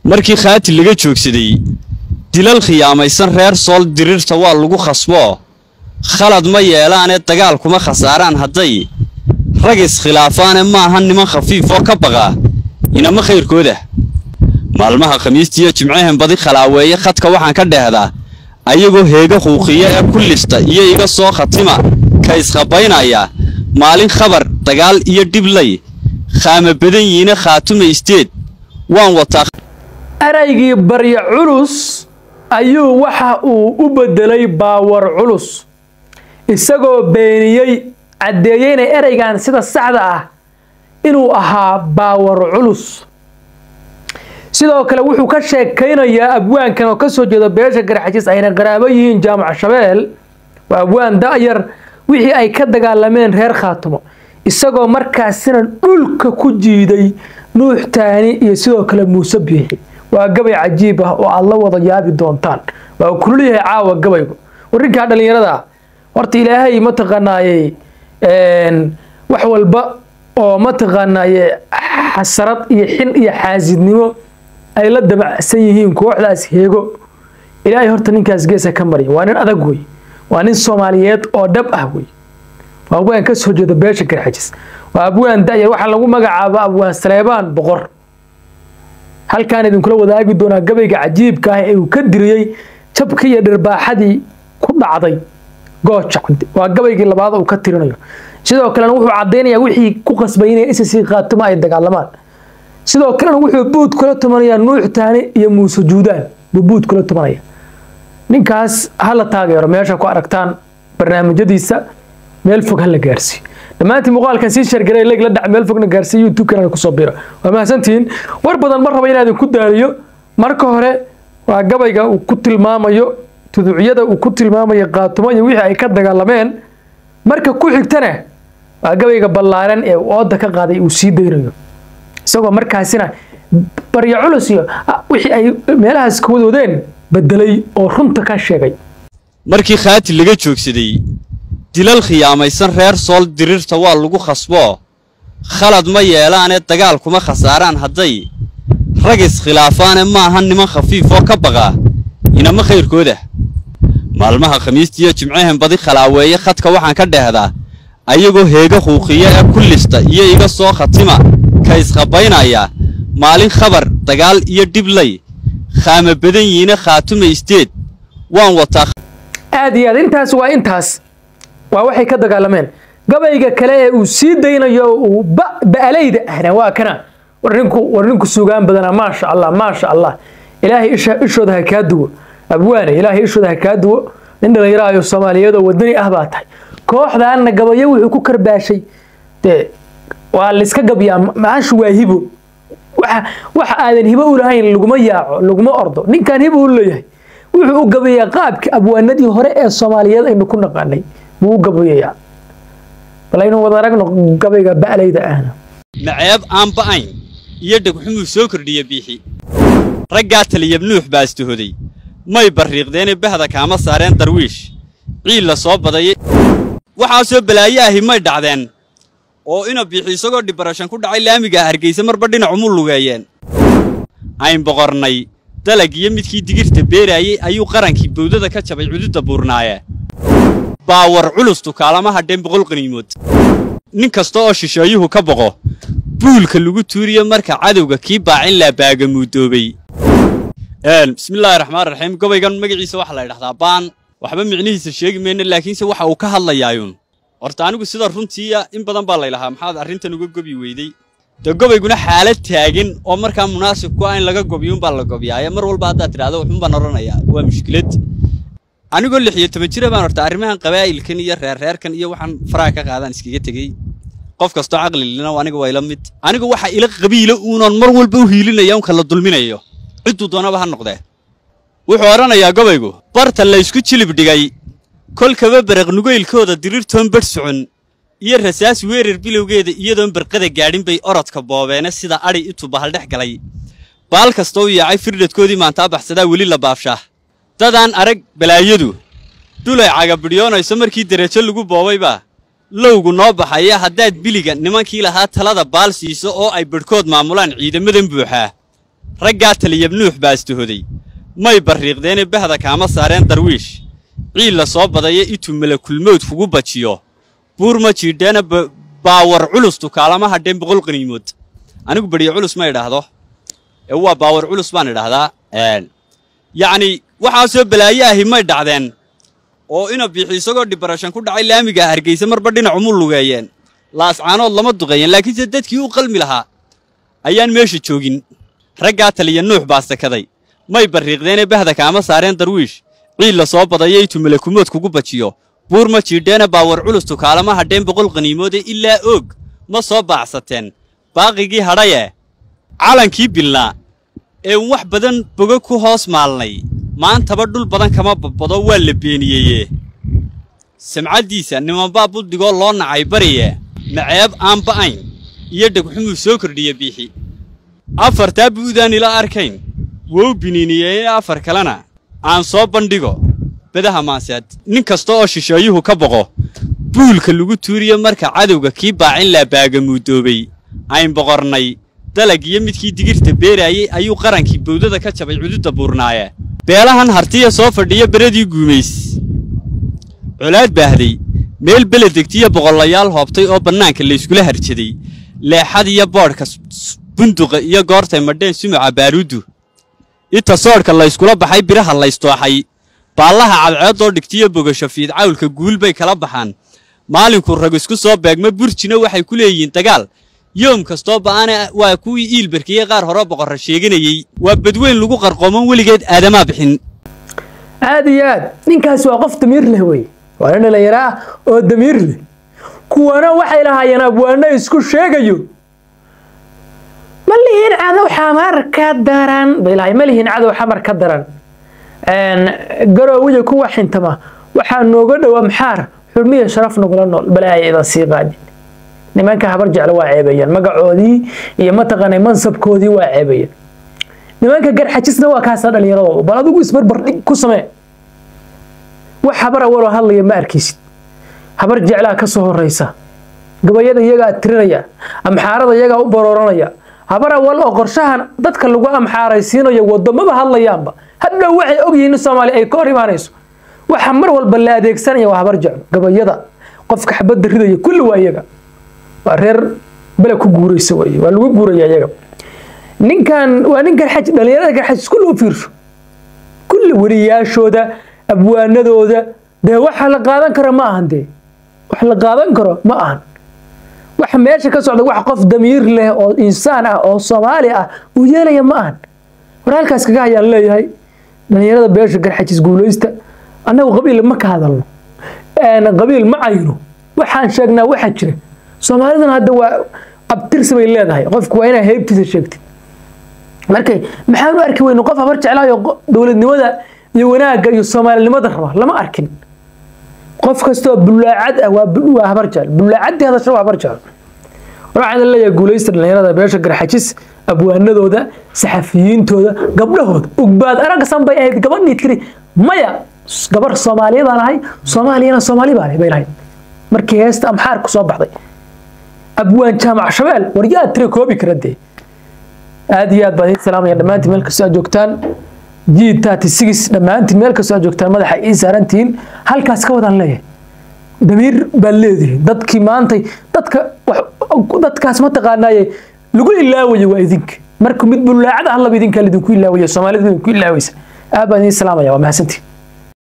markii khaati laga joogsaday dilal khiyaamaysan reer sool diriirta waa lagu khasboo khalad ma yeelaanee dagaal kuma khasaaraan hadday rag iskhilaafaane maaha niman khafiif oo ka baqa inama khayrkooda maalmaha khamiistiiyo jimcehen badi khalaaweeye khadka waxaan ka dheehdaa ayagoo heega huuqiya ee ku lista iyo iga soo khatima ka isqabaynaya maalin khabar dagaal iyo dhiblay khaama badan yihiine khaatuma isteed waan wataa eraygii baryo culus ayuu waxa uu u bedelay baawar culus isagoo beeniyey caddeeyeyna ereygan sida saxda ah inuu ahaa baawar culus sidoo kale wuxuu ka sheekaynayaa abwaankan oo kasoo jeeda beesha garxajis ayna qaraabo yihiin jaamac shabeel waa abwaan da'yar wixii ay ka dagaalameen reer khaatumo isagoo markaasina dhulka ku jiiday nuux taani iyo sidoo kale muuse biixi waa gabay cajiib ah oo aad la wada yaabi doontaan waa uu kululyahay caawa gabaygu warinkaa dhallinyarada horta ilaahay mataqaanaaye wax walba oo mataqaanaaye xasarad iyo xin iyo xaasidnimo ay la dabacsan yihiin kooxdaas heego ilaahay horta ninkaas geesa ka marya waa nin adag wey waa nin soomaaliyeed oo dhab ah wey waa abwaan ka soo jeeda beesha garxajis waa abwaan da'yar waxaa lagu magacaaba abwaan saleebaan boqor halkaan idinkula wadaagi doonaa gabayga cajiibka ah ee uu ka diriyey jabkii iyo dhirbaaxadii ku dhacday gooja waa gabaygii labaad uu ka tirinayo sidoo kalena wuxuu cadaynayaa wixii ku qasbay inay isasi qaatuma ay dagaalamaan sidoo kalena wuxuu buud kula tumanayaa nuux taani iyo muuse juudaan buu buud kula tumanaya ninkaas hala taageero meesha ku aragtaan barnaamijyadiisa meel fog hala gaarsiiyo dhammaantiin muuqaalkan sii shargaray leeg la dhac meel fogna gaarsiiyo youtube-kana kusoo biro waa mahadsantihiin war badan ma raba inaan idinku daaliyo marka hore waa gabayga uu ku tilmaamayo tuduucyada uu ku tilmaamayo qaatumo iyo wixii ay ka dagaalameen marka ku xigtana waa gabayga ballaaran ee uu ooda ka qaaday uu sii daynayo isagoo markaasina baryo culus iyo wixii ay meelahaas ka wadoodeen bedelay oo runta ka sheegay markii khaati laga joogsaday dilal khiyaamaysan reer sool diriirta waa lagu khasboo khalad ma yeelaanee dagaal kuma khasaaraan hadday rag iskhilaafaane maaha niman khafiif oo ka baqa inama khayrkooda maalmaha khamiistiiyo jimcehen badi khalaaweeye khadka waxaan ka dheehdaa ayagoo heega huuqiya ee ku lista iyo iga soo khatima ka isqabaynaya maalin khabar dagaal iyo dhiblay khaama badan yihiine khaatuma isteed waan wataa aad iyo aad intaas waa intaas waa waxay ka dagaalameen gabayga kale ee uu sii daynayo uu ba'alayda ahna waa kana war ninku war ninku sugaan badana maasha allah maasha allah ilaahay isha ishooda ha kaa duwo abwaane ilaahay ishooda ha kaa duwo nin dhallinyaraayo soomaaliyeed oo wadani ah baa tahay kooxdaanna gabayo wuxuu ku karbaashay dee waa layska gabyaa maashu waa hibo waxa waxa aadan hibo u lahayn laguma yaaco laguma ordo ninkan hibo u leeyahay wuxuu u gabayaa qaabkii abwaanadii hore ee soomaaliyeed aynu ku naqaanay buu u gabayayaa bal aynu wada aragno gabayga ba'layda ahna maceeb aan ba'ayn iyo dhegxumuu soo kordhiya biixi raggaa taliyab nuux baa istahoday may barriiqdeene bahda kaama saareen darwiish ciil la soo badayay waxaasoo balaayo ahi may dhacdeen oo ina biixi isagoo dhibarashan ku dhacay laamigaa hargaysa marba dhinacumu lugeeyeen ayn boqornay dalag iyo midkii digirta beeraayey ayuu qarankii bawdada ka jabay cududda buurnaaye baawar culus tukaalama hadheen boqol qaniimood nin kasta oo shisheeyuhu ka boqo buulka lagu tuuriyo marka cadowga kii baacin laa baagamuudoobay bismillaahi raxmaan raxiim gobaygan magaciisa waxaa la ydhahdaa baan waxba micnihiisa sheegi mayna laakiinse waxa uu ka hadlayaayuun horta anigu sida runtiiya in badan baa laylahaa maxaad arrintan uga gobi weydey dee gobayguna xaalad taagan oo markaa munaasib ku ah in laga gobiyuunbaa la gobiyaaye mar walba haddaad tidhahdo waxuunbaan odhanayaa waa mushkilad anigoo lix iyo toban jira baan horta arrimahan qabaa'ilkan iyo reerreerkan iyo waxaan faraha ka qaadaan iskaga tegey qof kastoo caqlilina aniga waa ila mid anigu waxa ila qabiila uunoon mar walba u hiilinaya unka la dulminayo cidduu doonaba ha noqdee wuxuu odhanayaa gobaygu barta laysku jilib dhigay kolkaba baraq nugaylkooda diriirtoon badh socon iyo rasaas weerar bilowgeeda iyadoon barqada gaadhin bay orodka boobeene sida adhi intuu bahaldhex galay baal kastoo u yaacay firdhadkoodii maantaa baxsadaa weli la baafshaa dadaan arag balaayadu dhulay cagabidhyoonayso markii derajo lagu boobaybaa lowgu noo baxaya haddaad biliga nimankii lahaa talada baal siiso oo ay badhkood maamulaan ciidamadan buuxaa raggaa taliyab nuux baastahoday may barriiqdeene bahda kaama saareen darwiish ciil la soo badaya ituu malakulmowd kugu bajiyo buur ma jiidheena baawar culus tukaalama hadheen boqol qaniimood anigu badhiyo culus ma idhaahdo ee waa baawar culus baan idhaahdaa yacnii waxaasoo balaayo ahi may dhacdeen oo ina biixi isagoo dhibarashan ku dhacay laamiga hargaysa marba dhinacumu lugeeyeen laascaanood lama duqeeyeen laakiinse dadkii u qalmi lahaa ayaan meesha joogin raggaa taliya nuux baa sakaday may barriiqdeene bahda kaama saareen darwiish ciil la soo badaya ituu malakumood kugu bajiyo buur ma jiidheena baawar culus tukaalama hadheen boqol qaniimoode ilaa oog ma soo baacsateen baaqigii hadhaye calankii bilnaa ee wax badan bogo ku hoos maalnay maantaba dhul badan kama badbado waa la beeniyeye samcaddiisa nimanbaa buddigoo loo nacay bariye maceeb aan ba'ayn iyo dhegxumuu soo kordhiya biixi afartaa bu'daan ila arkayn wou biniiniyeye afar kalena aan soo bandhigo bedaha maaseed nin kasta oo shisheeyuhu ka boqo buulka lagu tuuriyo marka cadowga kii baacin laa baagamuudoobay ayn boqornay dalag iyo midkii digirta beeraayey ayuu qarankii bawdada ka jabay cududda buurnaaye beelahan hartiya soo fadhiya beradii guumays colaad baahday meel beledegtiyo boqollayaal hoobtay oo bannaanka layskula harjaday leexad iyo boodhka bunduqa iyo goortay madheen sumuca baaruuddu inta soodhka layskula baxay biraha laystooxay baallaha cadceeddoo dhigtiyo bogasho fiidcawlka guul bay kala baxaan maalinkuu rag isku soo beegma burjina waxay ku leeyihiin dagaal yoom kastoo ba'ana waa kuwii iilbarkiyey qaar hore boqorra sheeganayey waa badweyn lagu qarqooman weligeed aadamaa bixin aad iyo aad ninkaasi waa qof damiir leh wey waa nin dhallinyaro ah oo damiir leh kuwana waxay lahaayeen abwaano isku sheegayo ma lihiin cadow xamar ka daran bay lahaayeen ma lihiin cadow xamar ka daran garoowiya kuwa xintama waxaa nooga dhowaa maxaar xurmiya sharaf nagula nool balaaya idan sii qaadin nimanka habar jeclo waa ceebayaan magacoodii iyo mataqaanay mansabkoodii waa ceebayaan nimanka garxajisna waa kaasa dhallinyaradooda bal adigu isbarbardhig ku samee wax habar awaloo hadlaya ma arkaysid habar jeclaa ka soo horeysa gabayada iyagaa tirinaya amxaarada iyagaa u barooranaya habar awal oo qorshahan dadka lagu amxaaraysiinayo wadamaba hadlayaanba hadhow waxay ogyihiin in soomaaliya ay ka hor imaanayso waxa mar walba la adeegsanaya waa habar jeclo gabayada qofka xabadda ridaya kulli waa iyaga waa reer bele ku guuraysa wey waa lagu guuraya iyaga ninkan waa nin garxaj dhalinyarada garxaj isku loo fiirsho kulli weliyaashooda abwaanadooda dee waxa la qaadan karo ma ahan dee wax la qaadan karo ma ahan waxa meesha ka socda wax qof damiir leh oo insaan ah oo soomaali ah uu yeelaya ma ahan war halkaas kaga hayaan leeyahay dhalinyarada beesha garxajis guulaysta annagu qabiil ma ka hadalno qabiil ma cayno waxaan sheegnaa waxa jira soomaalidan hadda waa abtirsi bay leedahay qofku waa inaa heybtiisa sheegtid markay maxaan u arki weyne qof habar jeclaayo dowladnimada iyo wanaagga iyo soomaalinimada raba lama arkin qof kastoo bulaacad ah waa habar jecel bulaacadii hadasha waa habar jecel waxaan leeyahay guulaysta dhalinyarada beesha garxajis abwaanadooda saxafiyiintooda gabdhahooda ugbaad aragsan bay ahayd gabadhii tiri maya gabar soomaaliyadaan ahay soomaaliyana soomaali baan bay lahayd markii heesta amxaar ku soo baxday abwaan jaamac shabeel war yaa tira koobi kara dee aad iyo aad baan idin salaamaya dhammaantiin meel kastoo aad joogtaan g thirty six dhammaantiin meel kastoo aad joogtaan madaxa ii saarantihiin halkaas ka wadaan leeyahay damiir baad leedihiin dadkii maantay dadka dadkaas mataqaanaaye lagu ilaawayo waa idinka marka mid bulaacad ah laba idinkaa lidinku ilaawaya soomaalida idinku ilaawaysa aad baan idin salaamaya waa mahadsantiin